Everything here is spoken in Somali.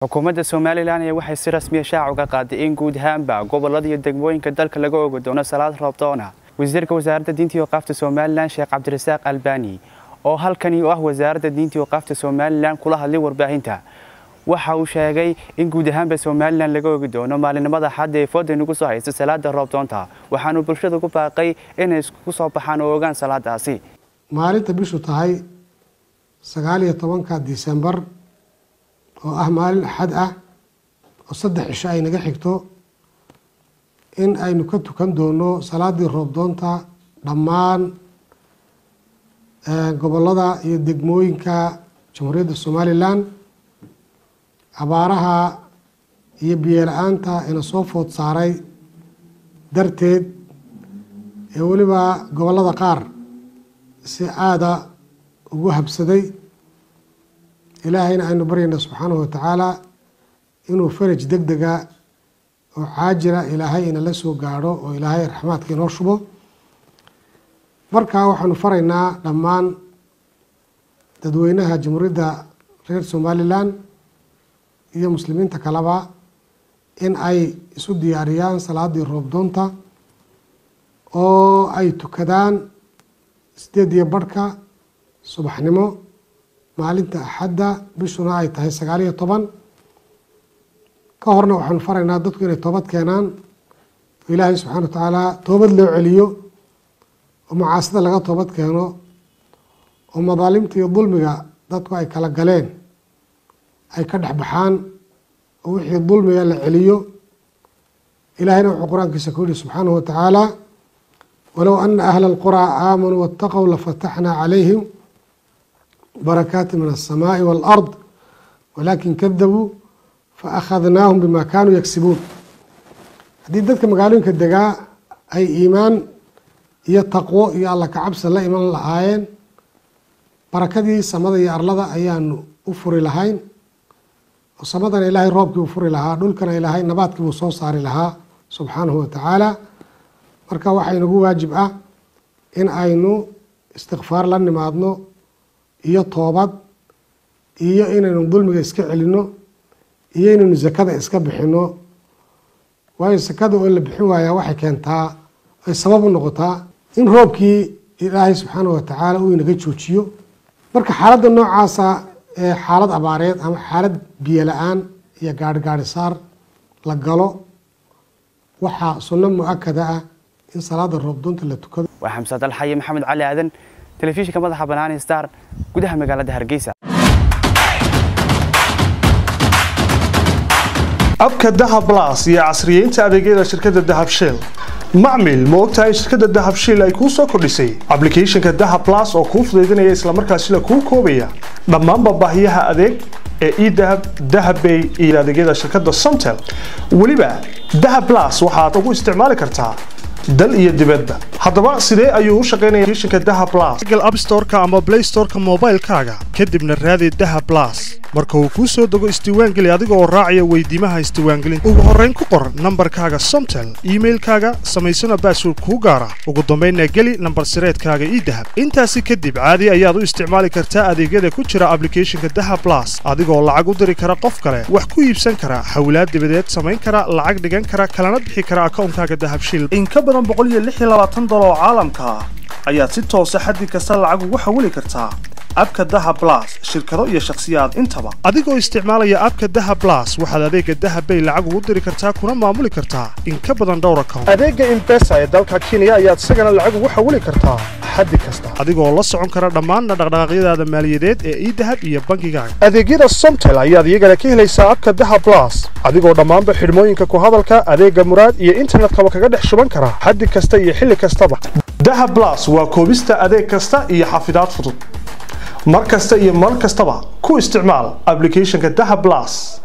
xukuumadda somalilan ayaa waxay si rasmiya shaac uga qaaday in guud ahaanba gobolada iyo degmooyinka dalka laga ogi doono salaad roobdoona wasiirka wasaaradda diinta iyo qaafta somalilan sheekh cabdirasaaq albani oo halkani u ah wasaaradda diinta iyo qaafta somalilan kula hadlay warbaahinta waxa uu sheegay in guud ahaanba somalilan laga ogi doono maalinimada xadda ee fooda nagu soo haysta salaada roobdoonta waxaanu bulshada ku baaqay inay isku soo baxaan oo ogaan salaadaasi maalinta bishu tahay sagaal iyo tobanka disembar oo ah maalin axad ah oo saddex cisho ay naga xigto in aynu ka tukan doono salaadii roobdoonta dhammaan gobolada iyo degmooyinka jamhuuriyadda somalilan abaaraha iyo biyola-aanta ina soo food saaray darteed ee weliba gobollada qaar si aada ugu habsaday ilaahayna aynu baryayna subxaanahu watacaala inuu faraj deg dega oo caajira ilaahay inala soo gaadho oo ilaahay raxmaadka inoo shubo markaa waxaanu faraynaa dhammaan dadweynaha jamhuuriyadda reer somalilan iyo muslimiinta kaleba in ay isu diyaariyaan salaadii roobdoonta oo ay tukadaan sideed iyo barhka subaxnimo maalinta axadda bishuna ay tahay sagaal iyo toban ka horna waxaanu faraynaa dadku inay toobad keenaan oo ilaahay subxana wa tacaala toobad loo celiyo oo macaasida laga toobad keeno oo madaalimta iyo dulmiga dadku ay kala galeen ay ka dhex baxaan oo wixii dulmiga la celiyo ilaahayna wuxuu qur-aankiisa ku yihi subxaanahu wa tacaala walow ana ahla alquraa aamanuu waataqow lafataxnaa calayhim barakaati min alsamaai waalard walaakin kadabuu faakhadnaahum bima kaanuu yagsibuun haddii dadka magaalooyinka degaa ay iimaan iyo taqwo iyo alla kacabsi la iman lahaayeen barakadii samada iyo arlada ayaanu u furi lahayn oo samadana ilaahay roobkii u furi lahaa dhulkana ilaahay nabaadkii buu soo saari lahaa subxaanahu wa tacaala marka waxaa inagu waajib ah in aynu istikfaar la nimaadno iyo toobad iyo inaynu dulmiga iska celinno iyo inaynu sakada iska bixino waayo sakada oo la bixin waayaa waxay keentaa ay sabab u noqotaa in roobkii ilaahay subxaanahu watacaala uu inaga joojiyo marka xaaladda noocaasa ee xaalad abaareed ama xaalad biyo la-aan iyo gaari gaari saar la galo waxaa sunno mu-akada ah in salaada roobdoonta la tukado waa xamse dalxaye maxamed cali aadan telefishinka madaxa bannaan star gudaha magaalada hargeysa abka dahab blas iyo casriyeynta adeegyada shirkadda dahab shell macmil ma ogtahay shirkadda dahab shell ay kuu soo kordhisay ablicathonka dahab blas oo kuu fudaydinaya islamarkaasina kuu koobaya dhammaanba baahiyaha adeeg ee edahab dahabbay iyo adeegyada shirkadda somtel weliba dahab blas waxaad ugu isticmaali kartaa dal iyo dibadba haddaba sidee ayuu u shaqaynaya applicationka dahab blas google app store-ka ama play store-ka moobaylkaaga kadibna raadi dahab blas marka uu kuu soo dego isdiiwaangeli adiga oo raacaya weydiimaha isdiiwaangelinta ugu horrayn ku qor nambarkaaga somtel iimailkaaga samaysana baasword kuu gaara ugu dambaynna geli nambar sireedkaaga ii dahab intaasi kadib caadi ayaad u isticmaali kartaa adeegyada ku jira ablicathonka dahab blas adigoo lacag u diri kara qof kale wax ku iibsan kara xawlaad dibadeed samayn kara lacag dhigan kara kalana bixi kara akawnkaaga dahabshil dolar oo caalamka ah ayaad si toosa xaddi kasta lacag ugu xawili kartaa abka daha blas shirkado iyo shakhsiyaad intaba adigoo isticmaalaya abka daha blas waxaad adeega dahabbay lacag ugu diri kartaa kuna maamuli kartaa in ka badan dhowr account adeega imbesa ee dalka kenya ayaad isagana lacag ugu xawili kartaa xaddi kasta adigoo la socon kara dhammaanna dhaqdhaqaaqyadaada maaliyadeed ee idahab iyo bangigaaga adeegyada somtel ayaad iyagana ka helaysaa abka daha blas adigoo dhammaanba xidhmooyinka ku hadalka adeega muraad iyo internetkaba kaga dhex shuban kara xaddi kasta iyo xilli kastaba daha blas waa koobista adeeg kasta iyo xafidaad fudud mar kasta iyo mar kastaba ku isticmaal ablicathonka daha blas